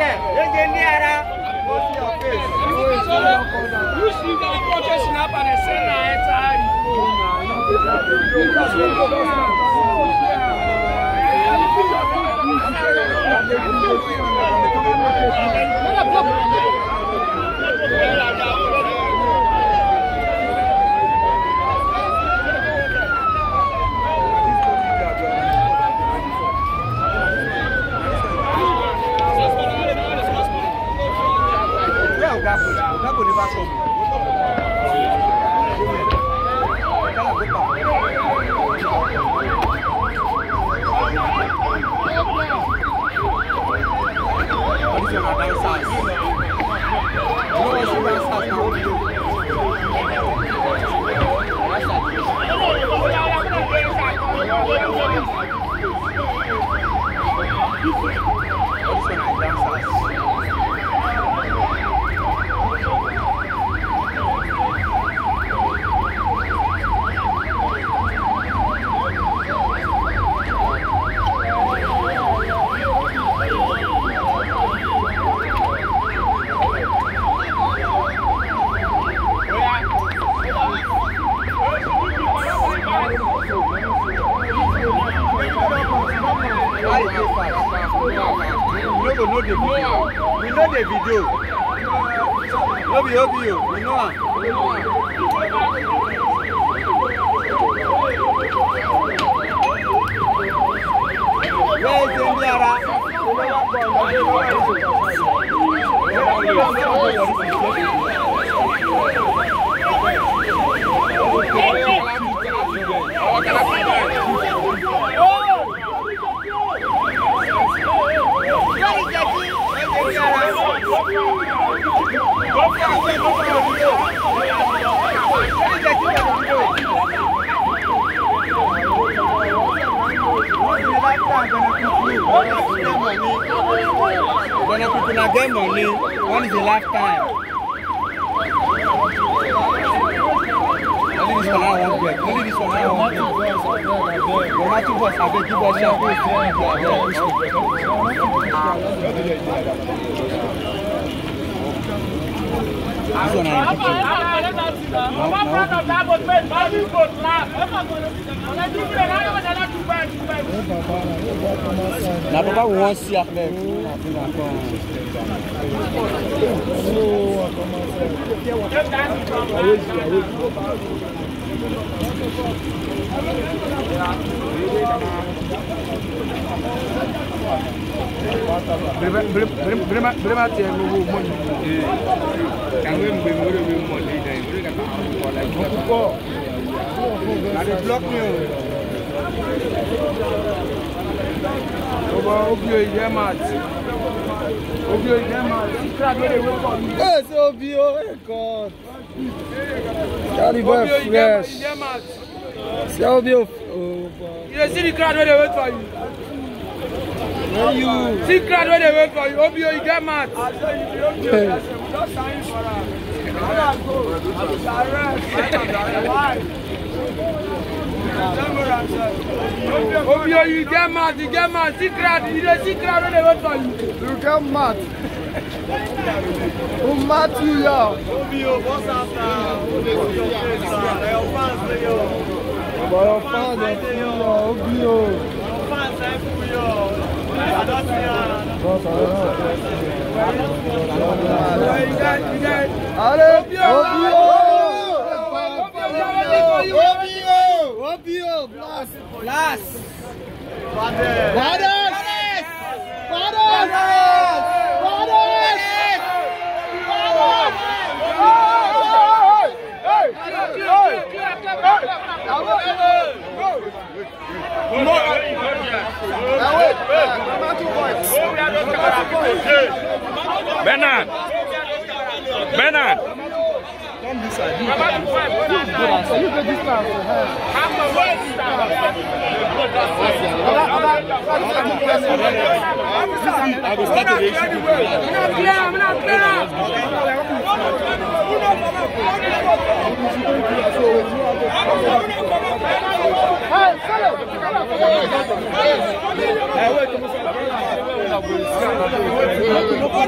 kẹ̀ ege ní ara. You see the culture snap and the send na enter Where Oga go? Oga go never come. This one na dancers. You know what say dancers na what you do? All this one na dancers. Why you dey fast? We no go know the video. We know the video. No be Obi o, we know am. Where is Ndi Ara? When people na get money, when is the last time? Only this one I wan get. Only this one I wan get. But na two boys abeg give us shout. This one na picture. Na papa we wan see abeg. Brema tiẹ̀ gbogbo mọ́ni. Kàwé mgbe nwere mi mọ̀lẹ́ ìdá ìwé kàkà àkọ́kọ́ la ìgbà. Ọkùkọ. Na dey block me o. Ọba Obio ìjẹ́ mat. Obio ìjẹ́ mat. Crowd wey dey wait for me. Hey, so Obi o, hey God. Carry boy Obio ìjẹ́ fresh. ìjẹ́ mat. See Obi o. Oh, boy. You dey see the crowd wey dey wait for you. Where you? See crowd wey dey wait for you. Obio ìjẹ́ mat. Hey. Obio you get mad, you get mad. See crowd, you dey see crowd wey dey wait for you. You get mad. Who mad you, yo? But your fans dey full yo, Obi o. You get, you get. Ale, Obi Obi o. o. Obi o. Obi o, blast, blast. Brothers! Brothers! Brothers! Bernard. Bernard. I will start to issue. Hey,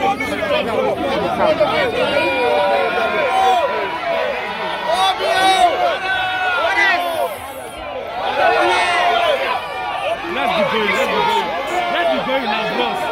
Let's be going, let's be going. Let's be going now, bros.